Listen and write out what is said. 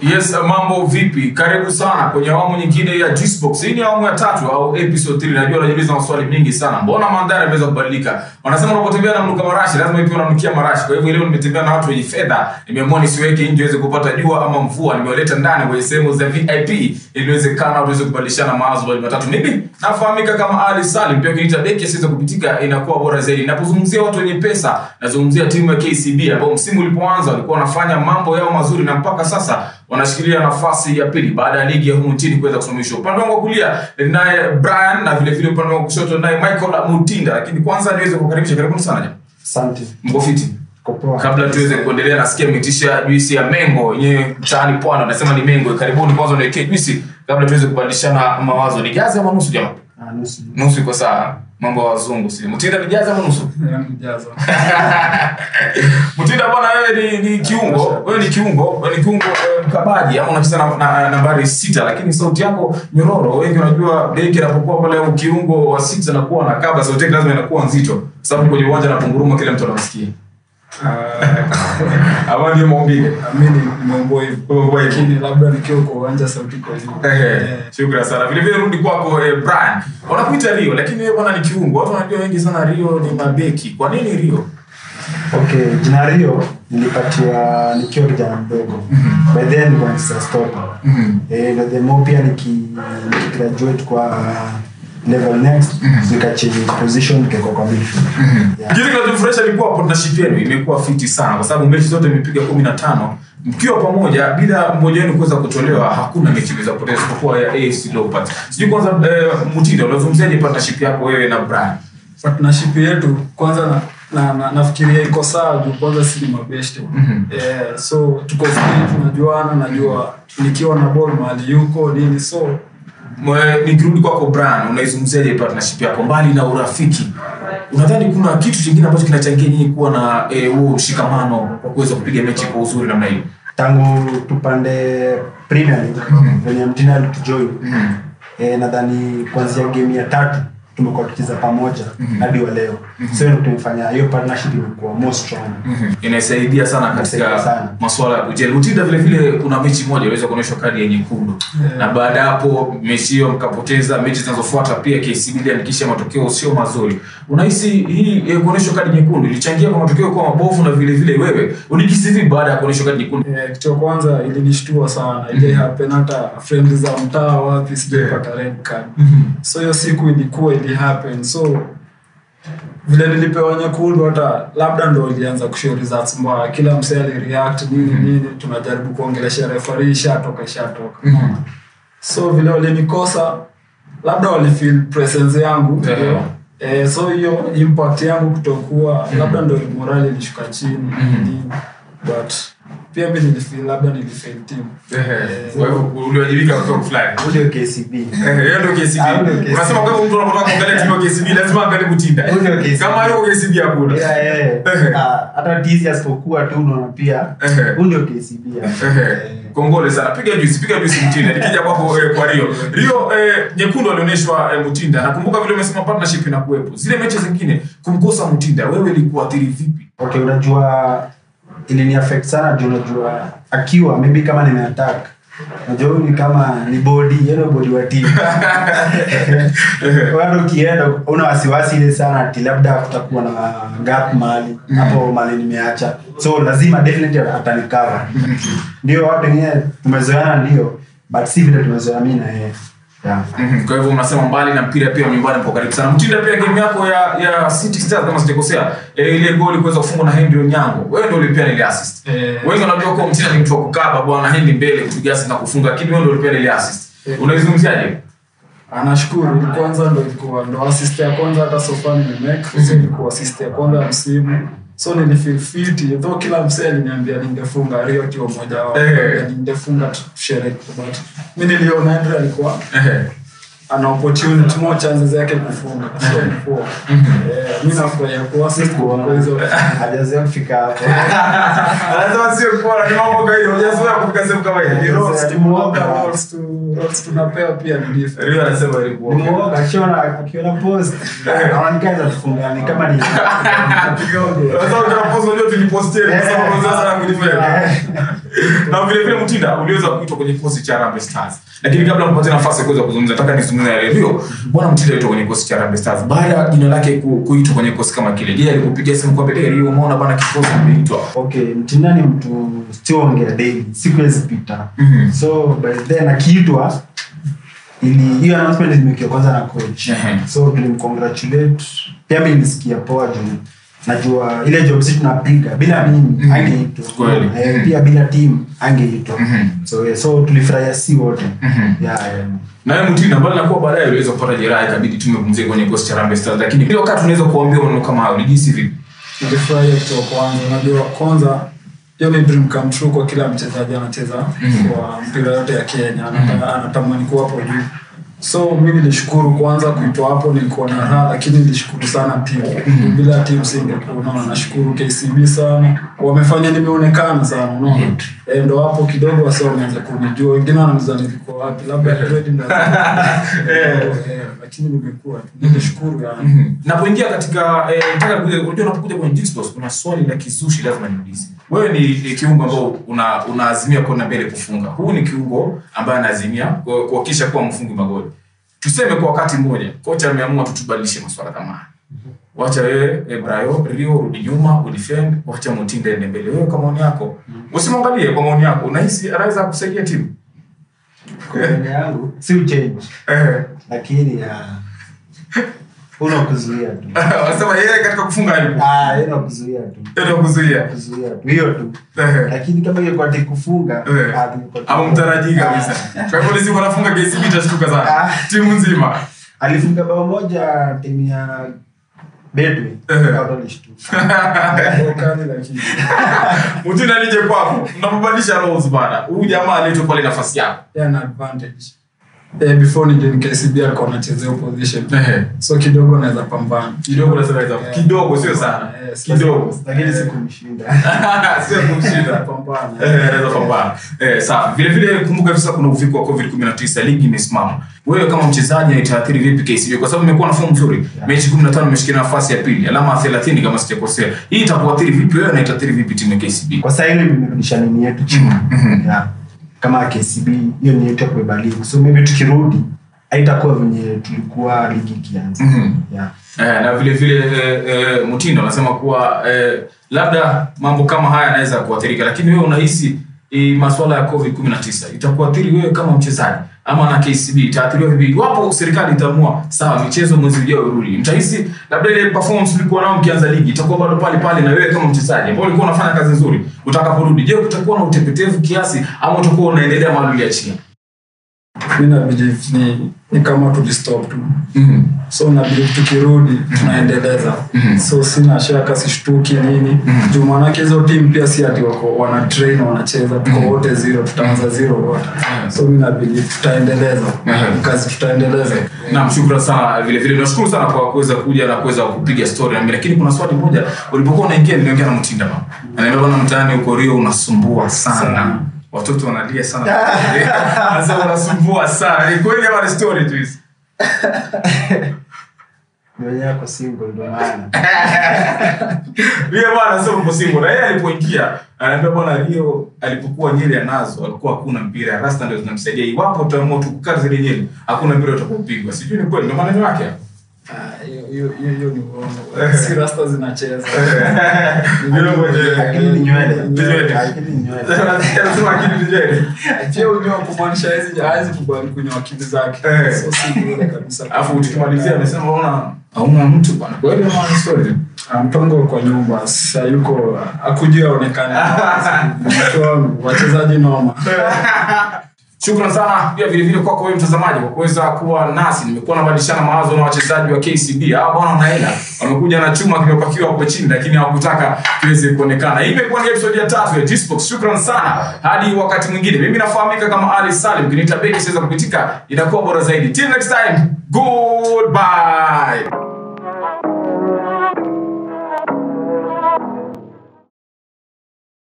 Yes, mambo vipi? Karibu sana kwenye awamu nyingine ya Juicebox. Hii ni awamu ya tatu au episode 3. Najua unajiuliza maswali mengi sana. Mbona mandhari yameweza kubadilika? Wanasema unapotembea na mnuka marashi lazima pia unanukia marashi. Kwa hivyo leo nimetembea na watu wenye fedha. Nimeamua nisiweke nje iweze kupata jua ama mvua. Nimewaleta ndani kwenye sehemu za VIP ili iwezekana tuweze kubadilishana mawazo mawili matatu. Mimi nafahamika kama Ali Salim, pia ukiniita beki asiweze kupitika inakuwa bora zaidi. Ninapozungumzia watu wenye pesa, nazungumzia timu ya KCB ambao msimu ulipoanza walikuwa wanafanya mambo yao mazuri na mpaka sasa wanashikilia nafasi ya pili baada ya ligi ya humu nchini kuweza kusimamishwa. Upande wangu wa kulia naye Brian na vile vile upande wangu wa kushoto naye Michael Mutinda. Lakini kwanza niweze kukaribisha, karibuni sana jamaa. Asante. Mko fiti? Uko poa? Kabla tuweze kuendelea, nasikia mmetisha juisi ya mengo yenyewe mtaani Pwani wanasema ni mengo. Karibuni kwanza niwekee juisi kabla tuweze kubadilishana mawazo. Ni jazi ama nusu jamaa? Ah, nusu. Nusu iko sawa. Mambo ya wazungu si. Mutinda ni jazi ama nusu? Mutinda bwana, wewe ni, ni kiungo, wewe ni kiungo, wewe ni kiungo eh, mkabaji ama unacheza na, na, nambari sita, lakini sauti yako nyororo. Wengi wanajua beki anapokuwa pale au kiungo wa sita na kuwa na kaba, sauti yake lazima inakuwa nzito, kwa sababu kwenye uwanja anapunguruma, kila mtu anamsikia. Ama ndio maumbile. mi ni mambo hivyo lakini labda nikiwa kwa uwanja sauti kwa hivyo Ehe, shukrani sana. Vile vile rudi kwako eh, Brian. Wanakuita Rio, lakini wewe bwana ni kiungo. Watu wanajua wengi sana Rio ni mabeki. Kwa nini Rio? Okay, jina Rio nilipatiwa nikiwa kijana mdogo. By then nilikuwa nacheza stopper. Eh, na the more pia niki nikigraduate kwa level next nikachange position nikakuwa kwa midfield. Yeah. Kitu kinachofurahisha ni kuwa partnership yenu imekuwa fiti sana kwa sababu mechi zote imepiga 15 mkiwa pamoja bila mmoja wenu kuweza kutolewa hakuna mechi imeweza kupoteza isipokuwa ya AFC Leopards. Sijui kwanza eh, Mutinda unazungumziaje partnership yako wewe na Brian? partnership yetu kwanza na, na, na, nafikiria iko sawa juu kwanza si ni mabeshte yeah, so tuko free tunajuana najua nikiwa na ball mahali yuko nini so Mwe- nikirudi kwako Brian, unaizungumziaje partnership yako mbali na urafiki? Unadhani kuna kitu kingine ambacho kinachangia nyinyi kuwa na eh, huo ushikamano wa kuweza kupiga mechi kwa uzuri namna hiyo? Tangu tupande Premier League venye mtina alitujoin eh, nadhani kuanzia game ya tatu tumekuwa tukicheza pamoja hadi wa leo. So ndio tumefanya hiyo partnership imekuwa more strong. inasaidia sana Inasaidia katika sana. masuala ya kujeli. Utinda vile vile kuna mechi moja iliweza kuonyeshwa kadi ya nyekundu na baada ya hapo mechi hiyo mkapoteza. Mechi zinazofuata pia KCB iliandikisha matokeo sio mazuri. Unahisi hii eh, kuonyeshwa kadi nyekundu ilichangia kwa matokeo kuwa mabovu, na vile vile wewe ulijihisi vipi baada ya kuonyeshwa kadi nyekundu? eh, kitu ya kwanza ilinishtua sana ile happen hata friend za mtaa wapi sijaipata red card so hiyo siku ilikuwa ili happen so vile nilipewa nyekundu hata labda ndo ilianza kushow results mbaya kila msee alireact nini nini tunajaribu kuongelesha referee ishatoka ishatoka so vile walinikosa labda walifeel presence yangu Yeah. eh, so hiyo impact yangu kutokuwa labda ndo morali ilishuka chini nini but pia mi nilifeel labda nilifail team Kwa hivyo uliwajibika kwa kiwango fulani. Ule KCB. Eh, hiyo ndio KCB. Ah, ndio KCB. Unasema kwa hivyo mtu anapotaka kuangalia timu ya KCB lazima angalie Mutinda. Ndio KCB. Kama yuko KCB hakuna. Yeah, yeah, yeah. Ehe. Ah, hata tizi asipokuwa tu unaona pia Ehe. huu ndio KCB hapa. Ehe. Kongole sana. Piga juice, piga juice Mutinda. Nikija kwako eh, kwa Rio. Rio eh, nyekundu alionyeshwa eh, Mutinda. Nakumbuka vile umesema partnership inakuwepo. Zile mechi zingine kumkosa Mutinda wewe ilikuathiri vipi? okay unajua ilini affect sana juu unajua akiwa maybe kama nimeattack unajua huyu ni kama ni body yeye body wa timu wewe ukienda una wasiwasi ile sana ati labda kutakuwa na gap mahali hapo mahali nimeacha so lazima definitely atanikava ndio watu wengine tumezoeana ndio but si vile tumezoea mimi na yeye yeah. Mhm. Kwa hivyo unasema mbali na mpira pia nyumbani mko karibu sana. Mtinda pia game yako ya ya City Stars kama sijakosea, eh, ile goli kuweza kufungwa na Henry Onyango. Wewe ndio ulipea ile assist. Eh. Wengi wanajua kwa Mtinda ni mtu wa kukaba bwana Henry mbele kupiga assist na kufunga, lakini wewe ndio ulipea ile assist. Unaizungumziaje? anashukuru kwanza ndo ilikuwa ndo assist ya kwanza hata sofa nimemake so ilikuwa assist ya kwanza ya msimu so nilifeel fit though kila msee aliniambia ningefunga rio kio mmoja wao Eh. ningefunga tushereke but mi niliona Andre alikuwa Ehe. ana opportunity more chances yake kufunga so ilikuwa eh, mi nafurahia kuwa assist kwa hizo hajazoea kufika hapo Anasema sio kwa ni mambo kawaida. Hujazoea kufika sehemu kama hiyo. Ni roast. Nimeomba balls to Roles tunapewa pia ni different. Rio anasema ilikuwa Ni muoga, akiona akiona post anaonekana tufungane kama ni kidogo Sasa utakapozo unajua tulipostia kwa sababu sasa na kujifanya. Na vile vile Mtinda uliweza kuitwa kwenye kikosi cha Harambee Stars. Lakini kabla mpate nafasi ya kuweza kuzungumza nataka nizungumze na Rio. Bwana Mtinda aitwa kwenye kikosi cha Harambee Stars. Baada ya jina lake ku- kuitwa kwenye kikosi kama kile. Je, alikupigia simu kwa bidii Rio umeona bwana kikosi kimeitwa. okay mtinda ni mtu siongea daily sikuwezi pita Mhm. so by then akiitwa ili hiyo announcement imekiwa kwanza na coach Ehe. so tulimcongratulate pia mi nilisikia poa juu najua ile job si tunapiga bila mimi Mhm. angeitwa Kweli. Eh, Mhm. pia bila team angeitwa Mhm. so yeah, so tulifurahia si wote Mhm. yeah, yeah. Na wewe Mtinda mbali na kuwa baadaye uliweza kupata jeraha ikabidi tumepumzika kwenye kikosi cha Harambee Stars. Lakini ile wakati unaweza kuambia maneno kama hayo ulijihisi vipi? nilifurahia kutoka kwanza unajua kwanza hiyo ni dream come true kwa kila mchezaji anacheza Mhm. kwa mpira yote ya kenya Anata- anatamani kuwa hapo juu so mi nilishukuru kwanza kuitwa hapo nilikuwa na raha lakini nilishukuru sana timu bila timu singekuwa unaona nashukuru kcb sana wamefanya nimeonekana sana unaona Eh, ndo hapo kidogo wasa wameanza kunijua wengine wananiza nilikuwa wapi labda Fred ndo- Eh, lakini nimekuwa tu. nilishukuru yani Mhm. napoingia katika eh, nataka kuja- unajua unapokuja kwenye Jixbox kuna swali la kizushi lazima niulize wewe ni, ni kiungo ambao una unaazimia kwenda mbele kufunga huu ni kiungo ambaye anaazimia ku- kuhakikisha kuwa mfungi magoli tuseme kwa wakati mmoja kocha ameamua tutubadilishe maswala kama haya wacha wewe eh, Brayo Rio rudi nyuma udefend wacha Mutinda ende mbele wewe kwa maoni yako usimwangalie kwa maoni yako unahisi anaweza kusaidia timu Kwa maoni yangu si uchange eh lakini ah, una kuzuia tu wanasema yeye katika kufunga alipo Ah, ina kuzuia tu ndio kuzuia kuzuia tu hiyo tu eh lakini kama ingekuwa ti kufunga Eh. ah, tungekuwa tu- au mtarajii kabisa kwa hivyo lisi wanafunga KCB itashtuka sana Ah. timu nzima alifunga bao moja timu ya Betway Eh. Au walishtuka. Wakali lakini mtina nije kwako mnapobadilisha roles bana huyu jamaa aletwa pale nafasi yako yeah, an advantage eh, before nije ni KCB alikuwa anachezea opposition Ehe. so kidogo naweza pambana kidogo nasema hizo Eh, kidogo sio sana Yes, kidogo lakini sikumshinda sio kumshinda pambana Eh, anaweza pambana. Eh, sawa. Vile vile kumbuka hivi sasa kuna uviko wa COVID-19 ligi imesimama. Wewe kama mchezaji itaathiri vipi KCB kwa sababu imekuwa na fomu nzuri. Mechi 15 imeshikilia nafasi ya pili, alama 30 kama sijakosea. Hii itakuathiri vipi wewe na itaathiri vipi timu ya KCB? kwa saa hili imerudisha nini yetu chini Mhm. yeah. kama KCB hiyo ni yetu ya kubeba ligi so maybe tukirudi haitakuwa venye tulikuwa ligi ikianza Mhm. yeah. Eh, na vile vile eh, eh, Mutindo anasema kuwa eh, labda mambo kama haya yanaweza kuathirika, lakini wewe unahisi eh, masuala ya COVID-19 itakuathiri wewe kama mchezaji ama na KCB itaathiriwa vipi? Iwapo serikali itaamua sawa, michezo mwezi ujao urudi, mtahisi labda ile performance ulikuwa nao mkianza ligi itakuwa bado pale pale, na wewe kama mchezaji ambao ulikuwa unafanya kazi nzuri utakaporudi, je, kutakuwa na utepetevu kiasi ama utakuwa unaendelea mahali uliachia? mi na believe ni, ni kama tulistop tu Mhm. so na believe tukirudi tunaendeleza Mhm. so sina shaka sishtuki nini Mhm. juu maanake hizo team pia si ati wako wana train wanacheza tuko wote zero tutaanza zero wote so mi na believe tutaendeleza Mhm. kazi tutaendeleza Naam, shukran sana vile vile. Nashukuru sana kwa kuweza kuja na kuweza kupiga story na mimi. Lakini kuna swali moja ulipokuwa unaingia niliongea na Mtinda mama. Ananiambia bwana mtaani huko Rio unasumbua sana. Sana. Watoto wanalia sana. Sasa unasumbua sana. Ni kweli ama ni story tu hizi? mwenyewe ako single ndo maana Yeye bwana sio mko single. Na yeye alipoingia ananiambia bwana Rio alipokuwa nyele anazo alikuwa hakuna mpira. Rasta ndio zinamsaidia. Iwapo utaamua tu kukata zile nyele, hakuna mpira utakopigwa. Sijui ni kweli ndio maneno yake hapo. Ah, hiyo- hiyo hiyo- hiyo ni uongo si rasta zinacheza Yule mwenye- akili ni nywele Nywele. akili ni nywele Anasema akili ni nywele. pia unyoa kumaanisha hawezi hawezi kubali kunyoa akili zake Eh. so si bure kabisa alafu tukimalizia amesema ona hauna mtu bwana kweli ama ni story Ah, mpango kwa nyumba sayuko akujia aonekane Mtu wangu, wachezaji noma shukran sana pia vile vile kwako wewe mtazamaji kwa kuweza kuwa nasi nimekuwa nabadilishana mawazo na wachezaji wa kcb hawa bwana wanaenda wamekuja na chuma kimepakiwa hapo chini lakini hawakutaka kiweze kuonekana hii imekuwa ni episode ya tatu ya Gsports. shukran sana hadi wakati mwingine mimi nafahamika kama ali salim kiniita beki siweza kupitika inakuwa bora zaidi till next time goodbye